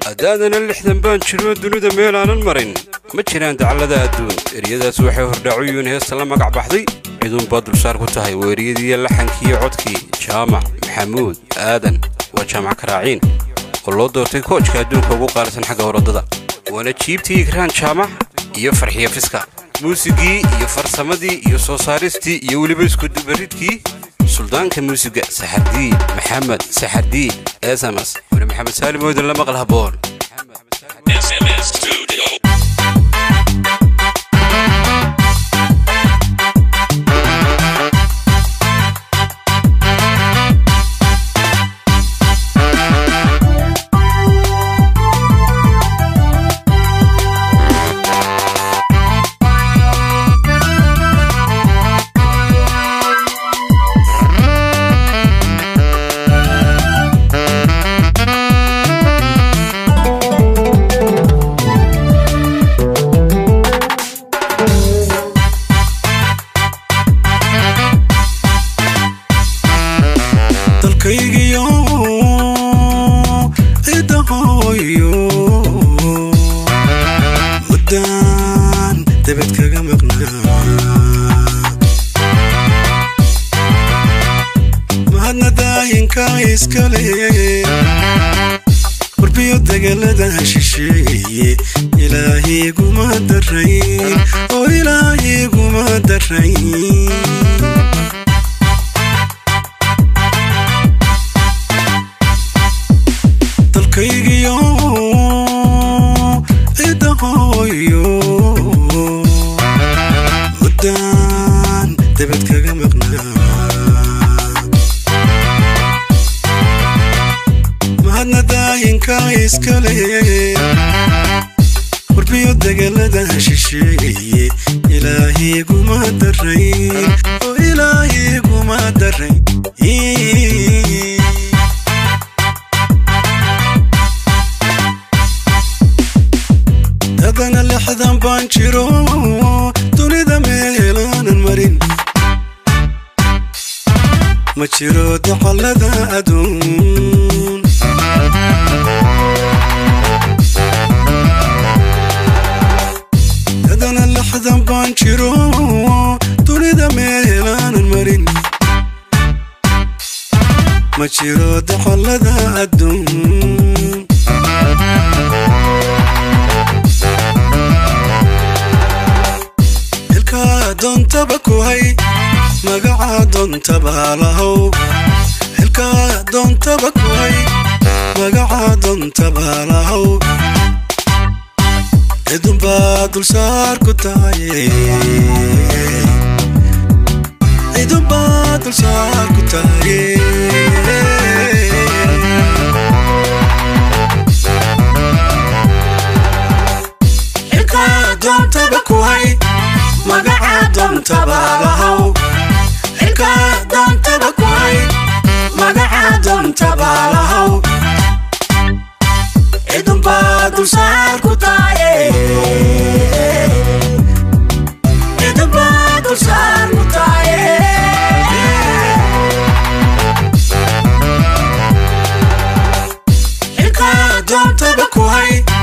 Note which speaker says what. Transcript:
Speaker 1: haddaadana lixdan baan jiro dunida meel aanan marin ma jiraan dacallada adduun eryadaas waxay hordhaacuyuun heesta la magac baxday ciduunbaa dulsaar ku tahay weeriyadiiyo laxankiiyo codkii jaamac maxamuud aadan waa jaamac karaaciin oo loo doortay koojka adduunka ugu qaalisan xagga horodada waana jiibtii igraan jaamac iyo farxiya fiska muusigii iyo farsamadii iyo soo saaristii iyo weliba iskudubaridkii suldaanka muusiga saxardiid maxamed saxardiid sms weli maxamed saalim oodan la maqal haboon
Speaker 2: SMS Studio.
Speaker 3: dalkaygiyo cidda hooyo muddaan debed kaga maqnaa mahadna daayinka iskale warbiyo degelada shisheeye ilaahiguma darayn oo ilaahiguma darayn dalkaygiyo cidda hooyo muddaan debed kaga maqnaa mahadna daayinka iskale warbiyo degelada shisheeye ilaahiguma darayn oo ilaahiguma darayn dadana lixdan baan jiro dunida meelaanan marin ma jiro dacallada aduun dadana lixdan baan jiro dunida meelaanan marin ma jiro dacallada aduun xilkaa doontaba ku hay magaca doontaba lahow xilkaa doontaba ku hay magaca doontaba lahow cidunbaa dulsaar ku tahay cidunbaa dulsaar ku tahay xilkaa doontaba ku hay magaca doontaba lahow xilkaa doontaba ku hay magaca doontaba lahow cidunbaa dulsaar ku tahay cidunbaa dulsaar ku tahay xilkaa doontaba ku hay